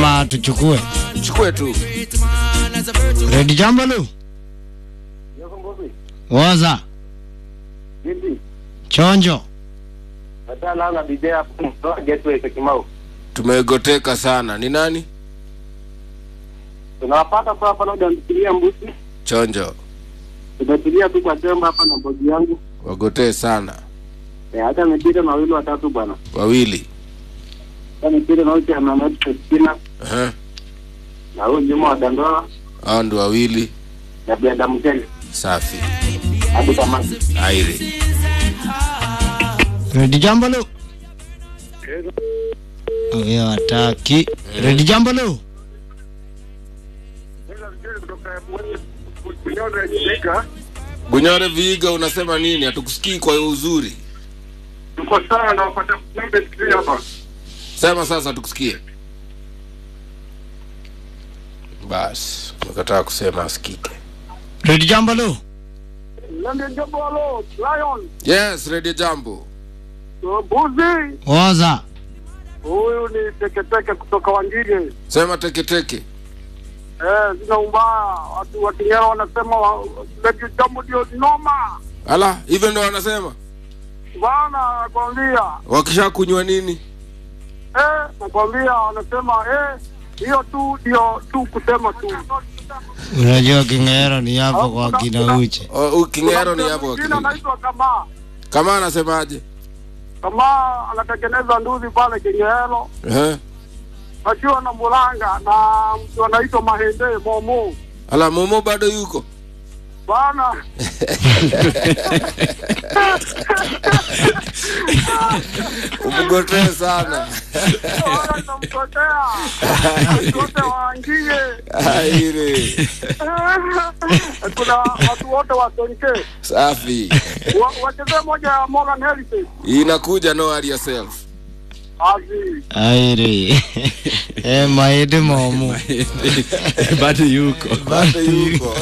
ama tuchukue? chukue tu Redi jambo lu woza chonjo tumegoteka sana ni nani tunawapata tu hapa, labda nikilia mbusi, chonjo tumetulia tu kwa temba hapa na bodi yangu wagotee sana eh, hata mipira mawili watatu bwana, wawili hata mipira na uche Amanatina Aha. na huyu Juma wa Dandoa hao ndi wawili na Brenda Mteli safi hadi tamati. airi Redi jambo lu huyo hataki. Redi jambo lu gunyore viiga unasema nini hatukusikii kwa uzuri Tuko sawa na wapata kumbe sikio hapa. sema sasa tukusikie basi umekataa kusema asikike Redi jambo lu Lende Jabalo, Lion, yes redio jambo Mbuzi, woza huyu ni teketeke kutoka Wangige. sema teketeke Eh, zina umbaya. Watu wa Kinyera wanasema wa- Lende Jambo ndio noma. ala hivyo ndo wanasema Bana, nakwambia. wakisha kunywa nini Eh, nakwambia wanasema eh, hiyo tu ndio tu kusema tu. unajua kingero ni hapo kwa kina uche O, u- kingero ni Kuna hapo mwingine wakili. anaitwa Kamaa. kama anasemaje Kamaa anatengeneza nduzi pale Kinyero Ehe. akiwa na Mulanga na mtu anaitwa Mahende Momo. ala momo bado yuko Bana, umgotee sana bana namkotea. Wote waangie. airi Kuna watu wote wa Sonke. safi Wa- Wachezee moja ya Morgan Heritage. inakuja no worry yourself Azi. airi eh, maidi momu bado yuko bado yuko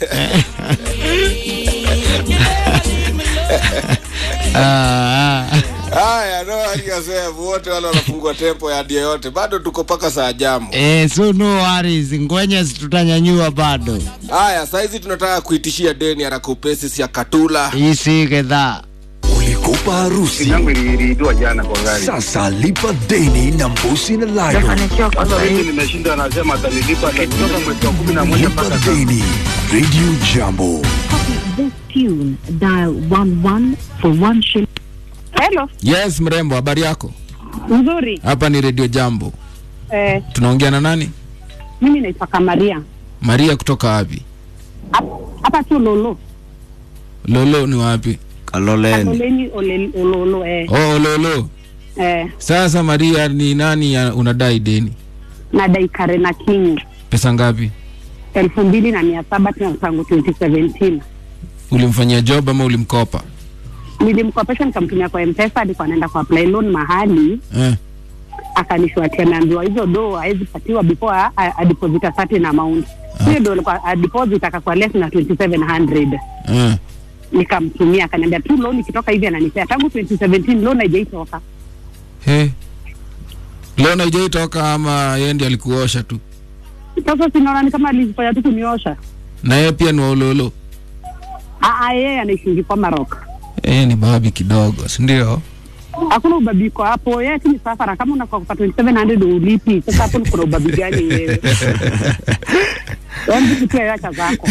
ah, ah. haya no worry yourself wote wale wanafungua tempo ya dia yote bado tuko paka saa jamu Eh, so no worries ngwenye tutanyanyua bado haya saizi tunataka kuitishia deni haraka upesi ya katula isi gedhaa ulikopa harusi yangu iliibiwa jana kwa gari. sasa lipa deni na mbusi na lion Sasa mimi nimeshinda, anasema atanilipa atatoka mwezi wa kumi na moja lipa mpaka sasa. deni radio jambo This tune, dial 11 for one shilling. Hello, yes mrembo habari yako nzuri. hapa ni redio jambo Eh, tunaongea na nani mimi naitwa Kamaria. maria kutoka wapi Hap- Hapa tu Lolo. lolo ni wapi kaloleni Oleni ole- Ololo eh. oh lolo Eh, sasa maria ni nani ya unadai deni na Daikare na Kinyi. pesa ngapi elfu mbili na mia saba tena tangu 2017 ulimfanyia job ama ulimkopa nilimkopesha nikamtumia kwa mpesa alikuwa anaenda kwa apply loan mahali eh. akanishwatia ameambiwa hizo do hawezi patiwa before a- a- adeposit a certain amount hiyo do alikuwa adeposit akakuwa less na 2700 Eh. nikamtumia akaniambia tu loan ikitoka hivi ananipea tangu 2017 loan haijaitoka He. leo naijaitoka ama yeye ndiye alikuosha tu sasa sinaona ni kama alifanya tu kuniosha na yeye pia ni waulolo Aa, yeye anaishingi kwa Marok yeye ni babi kidogo sindio hakuna ubabiko hapo yeye tu ni safara kama unakuwa kupa 2700 ulipi sasa hapo kuna ubabi gani wewe Yaani vitu tu acha zako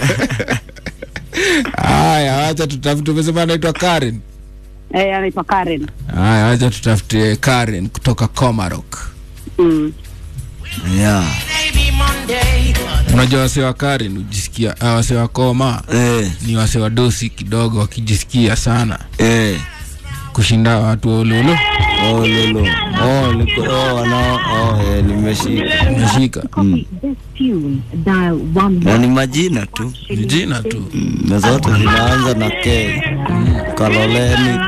haya wacha tutafute umesema anaitwa karen eh anaitwa Karen haya wacha tutafute karen kutoka comarok mm. yeah. unajua wase wa karen hujisikia ah, wase wa koma eh, ni wase wa dosi kidogo wakijisikia sana eh. kushinda watu wa ulolo Oh, lolo. Oh, liko, oh, wana, oh, eh, nimeshika. umeshika Copy this tune dial Na 11 ni majina tu ni jina tu Mm, na zote zinaanza na K. Kaloleni,